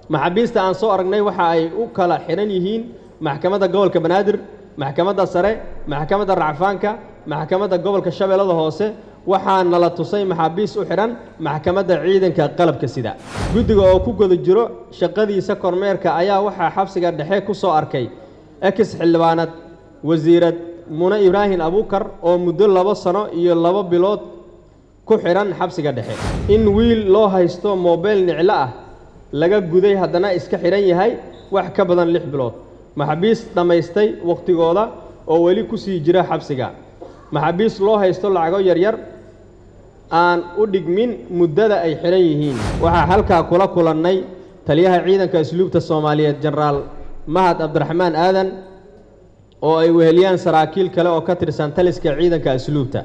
maxaabiista aan soo aragnay waxa ay u kala xidhan yihiin maxkamadda gobolka banaadir maxkamadda sare maxkamadda racfaanka maxkamadda gobolka shabeellada hoose waxaa nala tusay maxaabiis u xidhan maxkamadda ciidanka qalabka sida guddiga oo ku guda jiro shaqadiisa kormeerka ayaa waxaa xabsiga dhexe ku soo arkay ex xildhibaanad wasiirad mune ibraahim abuukar oo muddo labo sano iyo labo bilood ku xidhan xabsiga dhexe in wiil loo haysto moobeyl niclo ah laga guday haddana iska xidhan yahay wax ka badan lix bilood maxaabiis dhammaystay wakhtigooda oo weli ku sii jira xabsiga maxaabiis loo haysto lacago yaryar aan u dhigmin muddada ay xidhan yihiin waxaa halkaa kula kulannay taliyaha ciidanka asluubta soomaaliyeed jenaraal mahad cabdiraxmaan aadan oo ay weheliyaan saraakiil kale oo ka tirsan taliska ciidanka asluubta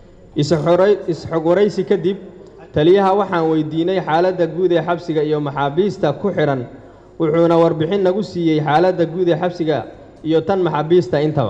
isxog waraysi kadib taliyaha waxaan weydiinay xaaladda guud ee xabsiga iyo maxaabiista ku xidhan wuxuuna warbixin nagu siiyey xaaladda guud ee xabsiga iyo tan maxaabiista intaba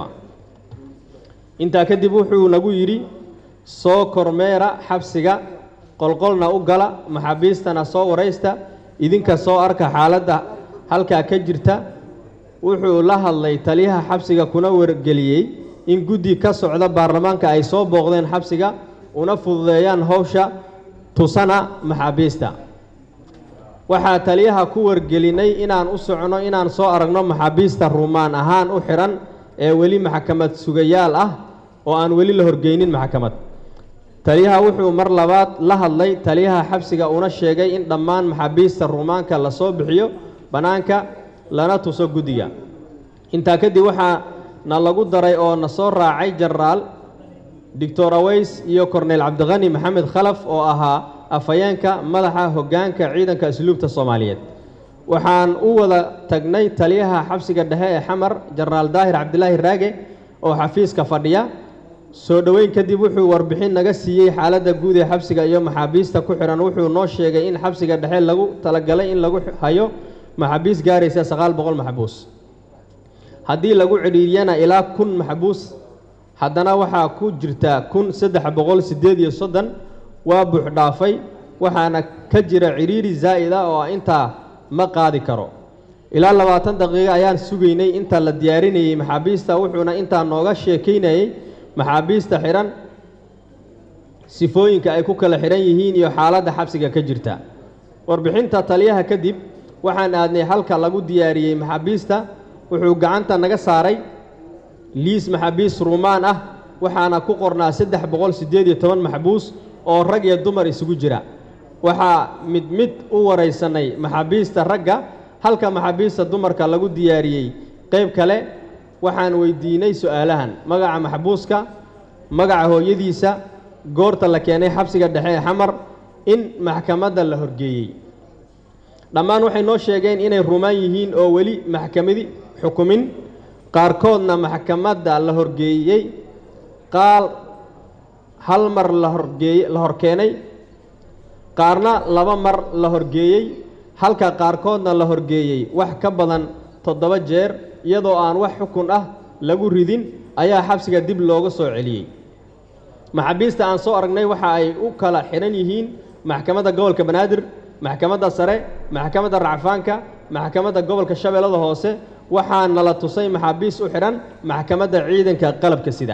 intaa kadib wuxuu nagu yidhi soo kormeera xabsiga qolqolna u gala maxaabiistana soo waraysta idinka soo arka xaaladda halkaa ka jirta wuxuu la hadlay taliyaha xabsiga kuna wargeliyey in guddi ka socda baarlamaanka ay soo booqdeen xabsiga una fududeeyaan howsha tusana maxaabiista waxaa taliyaha ku wargelinay inaan u socono inaan soo aragno maxaabiista ruumaan ahaan u xidhan ee weli maxkamad sugayaal ah oo aan weli la horgeynin maxkamad taliyaha wuxuu mar labaad la hadlay taliyaha xabsiga una sheegay in dhammaan maxaabiista ruumaanka lasoo bixiyo bannaanka lana tuso guddiga intaa kadib waxaa na lagu daray oo na soo raacay jenaraal doctor aweys iyo korneyl cabdiqani maxamed khalaf oo ahaa afhayeenka madaxa hoggaanka ciidanka asluubta soomaaliyeed waxaan u wada tagnay taliyaha xabsiga dhexe ee xamar jenaraal daahir cabdilaahi raage oo xafiiska fadhiya soo dhoweyn kadib wuxuu warbixin naga siiyey xaaladda guud ee xabsiga iyo maxaabiista ku xidhan wuxuu noo sheegay in xabsiga dhexe lagu talagalay in lagu hayo maxaabiis gaaraysa sagaal boqol maxbuus haddii lagu cidhiiriyana ilaa kun maxbuus haddana waxaa ku jirta kun saddex boqol siddeed iyo soddon waa buuxdhaafay waxaana ka jira cidhiiri zaa'id ah oo intaa ma qaadi karo ilaa labaatan daqiiqo ayaan sugaynay inta la diyaarinayey maxaabiista wuxuuna intaa nooga sheekaynayey maxaabiista xidhan sifooyinka ay ku kala xidhan yihiin iyo xaaladda xabsiga ka jirta warbixinta taliyaha kadib waxaan aadnay halka lagu diyaariyey maxaabiista wuxuu gacanta naga saaray liis maxaabiis ruumaan ah waxaana ku qornaa saddex boqol siddeed iyo toban maxbuus oo rag iyo dumar isugu jira waxaa mid mid u waraysanay maxaabiista ragga halka maxaabiista dumarka lagu diyaariyey qayb kale waxaan weydiinay su'aalahan magaca maxbuuska magaca hooyadiisa goorta la keenay xabsiga dhexe ee xamar in maxkamadda la horgeeyey dhammaan waxay noo sheegeen inay rumaan yihiin oo weli maxkamadi xukumin qaarkoodna maxkamadda la horgeeyey qaal hal mar la horgeey la horkeenay qaarna laba mar la horgeeyey halka qaarkoodna la horgeeyey wax ka badan toddoba jeer iyadoo aan wax xukun ah lagu ridin ayaa xabsiga dib looga soo celiyey maxaabiista aan soo aragnay waxa ay u kala xidhan yihiin maxkamadda gobolka banaadir maxkamadda sare maxkamadda racfaanka maxkamadda gobolka shabeellada hoose waxaa nala tusay maxaabiis u xidhan maxkamadda ciidanka qalabka sida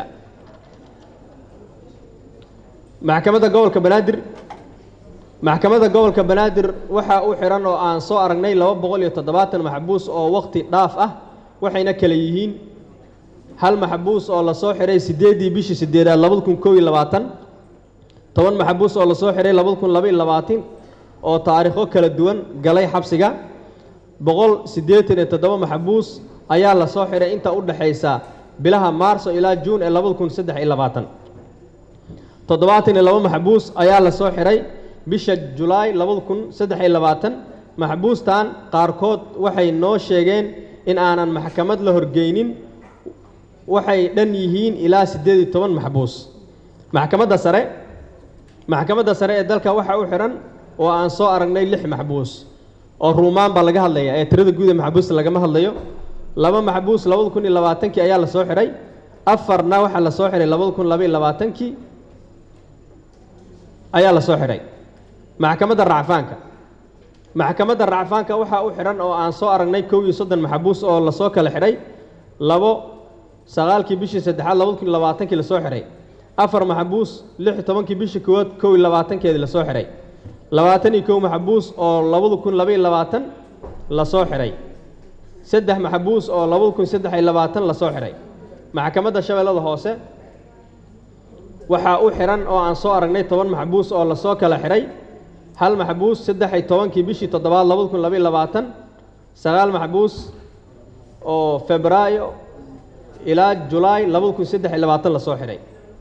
maxkamadda gobolka banaadir maxkamadda gobolka banaadir waxaa u xidhan oo aan soo aragnay laba boqol iyo toddobaatan maxbuus oo wakhti dhaaf ah waxayna kale yihiin hal maxbuus oo lasoo xidhay siddeeddii bishii siddeedaad labada kun kow iyo labaatan toban maxbuus oo lasoo xidhay labada kun laba iyo labaatan oo taariikho kala duwan galay xabsiga boqol siddeetan iyo toddoba maxbuus ayaa lasoo xidhay inta u dhexaysa bilaha maarso ilaa juun ee labada kun saddex iyo labaatan toddobaatan iyo laba maxbuus ayaa lasoo xidhay bisha julaay labada kun saddex iyo labaatan maxbuustan qaarkood waxay noo sheegeen in aanan maxkamad la horgeynin waxay dhan yihiin ilaa siddeed iyo toban maxbuus maxkamadda sare maxkamadda sare ee dalka waxaa u xidhan oo aan soo aragnay lix maxbuus oo ruumaan baa laga hadlaya ee tirada guud ee maxbuusta lagama hadlayo laba maxbuus labada kun iyo labaatankii ayaa lasoo xidhay afarna waxaa lasoo xidhay labada kun laba iyo labaatankii ayaa lasoo xidhay maxkamadda racfaanka maxkamadda racfaanka waxaa u xidhan oo aan soo aragnay kow iyo soddon maxabuus oo lasoo kala xidhay labo sagaalkii bishii saddexaad labada kun iyo labaatankii lasoo xidhay afar maxabuus lix iyo tobankii bishii koowaad kow iyo labaatankeedii lasoo xidhay labaatan iyo kow maxabuus oo labada kun laba iyo labaatan lasoo xidhay saddex maxabuus oo labada kun saddex iyo labaatan lasoo xidhay maxkamadda shabeellada hoose waxaa u xidhan oo aan soo aragnay toban maxbuus oo lasoo kala xidhay hal maxbuus saddex iyo tobankii bishii toddobaad labada kun labaiyo labaatan sagaal maxbuus oo febraayo ilaa julaay labada kun saddex iyo labaatan lasoo xidhay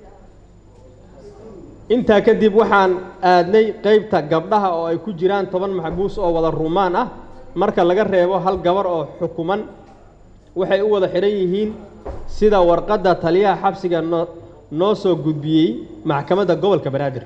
intaa kadib waxaan aadnay qeybta gabdhaha oo ay ku jiraan toban maxbuus oo wada rumaan ah marka laga reebo hal gabar oo xukuman waxay u wada xidhan yihiin sida warqadda taliyaha xabsiga noo noo soo gudbiyey maxkamadda gobolka banaadir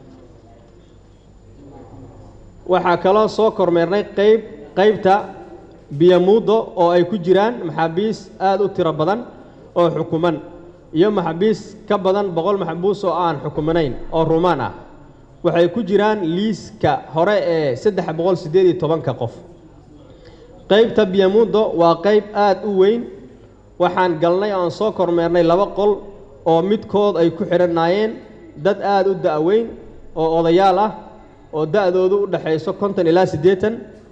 waxaa kaloo soo kormeernay qeyb qeybta biyamuudo oo ay ku jiraan maxaabiis aada u tiro badan oo xukuman iyo maxaabiis ka badan boqol maxbuus oo aan xukumanayn oo rumaan ah waxay ku jiraan liiska hore ee saddex boqol siddeed iyo tobanka qof qeybta biyamuudo waa qeyb aada u weyn waxaan galnay oan soo kormeernay laba qol oo midkood ay ku xidhanaayeen dad aada u da-weyn oo odayaal ah oo da-doodu u dhexayso konton ilaa siddeetan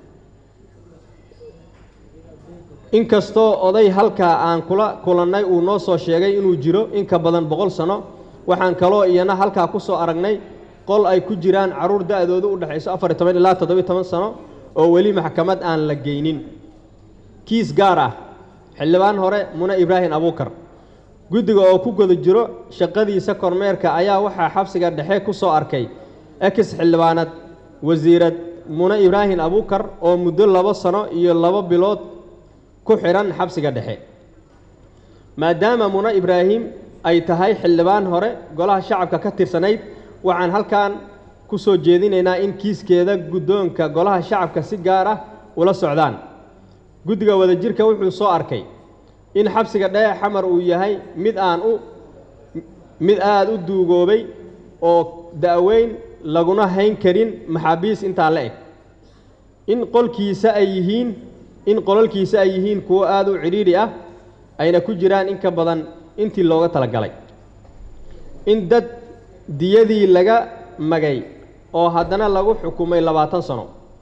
inkastoo oday halkaa aan kula kulannay uu noo soo sheegay inuu jiro in ka badan boqol sano waxaan kaloo iyana halkaa ku soo aragnay qol ay ku jiraan carruur da-doodu u dhexayso afar iyo toban ilaa toddobiyo toban sano oo weli maxkamad aan la geynin kiis gaar ah xildhibaan hore mune ibraahim abuukar guddiga oo ku guda jiro shaqadiisa kormeerka ayaa waxaa xabsiga dhexe ku soo arkay ex xildhibaanad wasiirad mune ibraahim abuukar oo muddo labo sano iyo labo bilood ku xidhan xabsiga dhexe maadaama mune ibraahim ay tahay xildhibaan hore golaha shacabka ka tirsanayd waxaan halkan ku soo jeedinaynaa in kiiskeeda guddoonka golaha shacabka si gaar ah ula socdaan guddiga wadajirka wuxuu soo arkay in xabsiga dhexe xamar uu yahay mid aan u mid aada u duugoobay oo da-weyn laguna hayn karin maxaabiis intaa la eg in qolkiisa ay yihiin in qolalkiisa ay yihiin kuwo aada u cidhiidhi ah ayna ku jiraan in ka badan intii looga talagalay in dad diyadii laga magay oo haddana lagu xukumay labaatan sano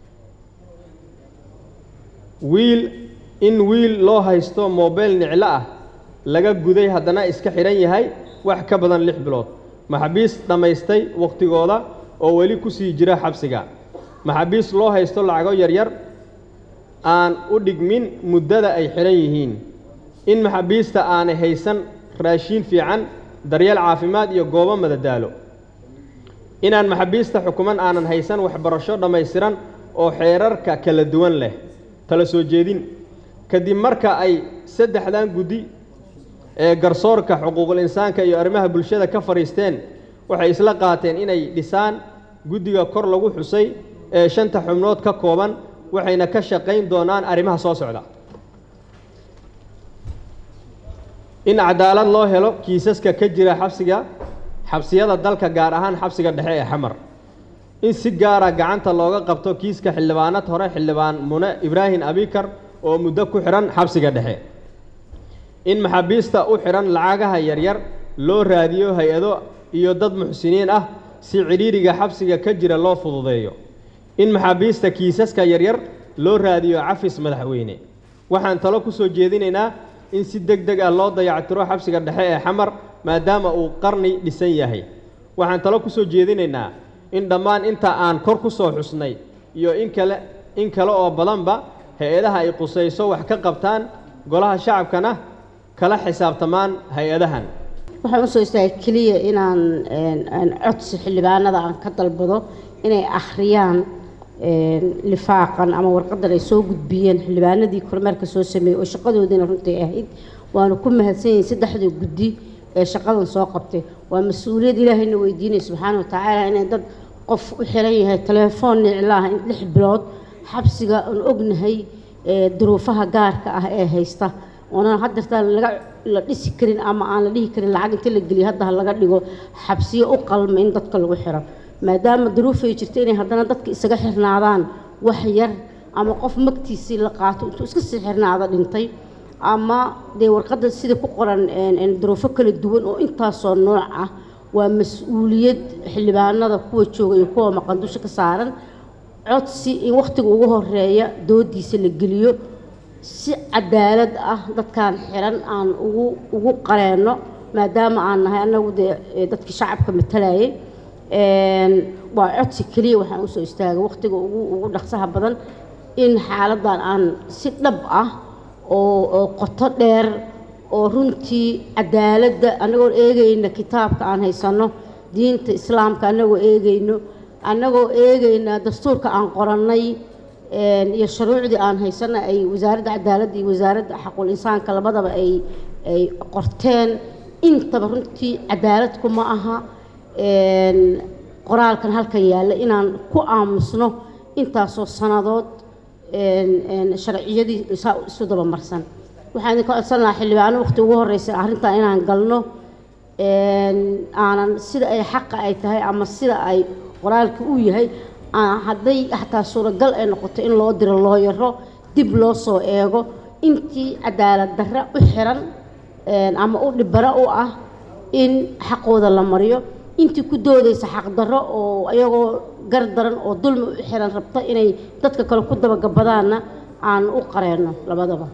wiil in wiil loo haysto moobeyl niclo ah laga guday haddana iska xidhan yahay wax ka badan lix bilood maxaabiis dhammaystay wakhtigooda oo weli ku sii jira xabsiga maxaabiis loo haysto lacago yaryar aan u dhigmin muddada ay xidhan yihiin in maxaabiista aanay haysan raashiin fiican daryeel caafimaad iyo goobo madadaalo inaan maxaabiista xukuman aanan haysan waxbarasho dhammaystiran oo xeerarka kala duwan leh tala soo jeedin kadib marka ay saddexdan guddi ee garsoorka xuquuqul insaanka iyo arrimaha bulshada ka fadhiisteen waxay isla qaateen inay dhisaan guddiga kor lagu xusay ee shanta xubnood ka kooban waxayna ka shaqayn doonaan arrimaha soo socda in cadaalad loo helo kiisaska ka jira xabsiga xabsiyada dalka gaar ahaan xabsiga dhexe ee xamar in si gaara gacanta looga qabto kiiska xildhibaanad hore xildhibaan mune ibraahim abikar oo muddo ku xidhan xabsiga dhexe in maxaabiista u xidhan lacagaha yaryar loo raadiyo hay-ado iyo dad muxsiniin ah si cidhiidhiga xabsiga ka jira loo fududeeyo in maxaabiista kiisaska yaryar loo raadiyo cafis madaxweyne waxaan talo ku soo jeedinaynaa in si deg deg ah loo dayactiro xabsiga dhexe ee xamar maadaama uu qarni dhisan yahay waxaan talo ku soo jeedinaynaa in dhammaan inta aan kor ku soo xusnay iyo in kale in kale oo badanba hay-adaha ay qusayso wax ka qabtaan golaha shacabkana kala xisaabtamaan hay-adahan waxaan usoo istaagay keliya inaan codsi xildhibaanada aan ka dalbado inay akhriyaan lifaaqan ama warqadan ay soo gudbiyeen xildhibaanadii kormeerka soo sameeyey oo shaqadoodiina runtii ahayd waanu ku mahadsan yihin saddexda guddi ee shaqadan soo qabtay waa mas-uuliyad ilaahayna weydiinaya subxaana wa tacaala inay dad qof u xiran yahay telefoon niclaah in lix bilood xabsiga aan ognahay duruufaha gaarka ah ee haysta oonan haddeertaan laga la dhisi karin ama aan la dhihi karin lacag inta la geliyo hadda ha laga dhigo xabsiyo u qalma in dadka lagu xiro maadaama duruufay jirto inay haddana dadka isaga xirnaadaan wax yar ama qof magtiisii la qaato intuu iska sii xirnaada dhintay ama dee warqadda sida ku qoran duruufo kala duwan oo intaasoo nooc ah waa mas-uuliyad xildhibaanada kuwa jooga iyo kuwa maqan dusha ka saaran codsi in wakhtiga ugu horeeya doodiisa la geliyo si cadaalad ah dadkan xiran aan ugu ugu qareenno maadaama aan nahay annagu dee dadkii shacabka matalayay waa codsi keliya waxaan usoo istaagay wakhtiga ugu ugu dhaqsaha badan in xaaladdan aan si dhab ah oo oo qoto dheer oo runtii cadaaladda annagoo eegayna kitaabka aan haysanno diinta islaamka annagoo eegayno annagoo eegayna dastuurka aan qorannay iyo shuruucdii aan haysanna ay wasaaradda cadaaladda iyo wasaaradda xaqul insaanka labadaba ay ay qorteen intaba runtii cadaaladku ma aha qoraalkan halkan yaalla inaan ku aamusno intaasoo sannadood sharciyadii saa isu daba marsan waxaan idinka codsan lahaa xildhibaano waqti ugu horreysa arrintan inaan galno aanan sida ay xaqa ay tahay ama sida ay qoraalka u yahay hadday xataa suuragal ay noqoto in loo diro loo yaro dib loo soo eego intii cadaalad darre u xiran ama u dhibaro u ah in xaqooda la mariyo intii ku doodaysa xaqdarro oo iyagoo gar daran oo dulmi u xiran rabta inay dadka kale ku dabagabadaanna aan u qareenno labadaba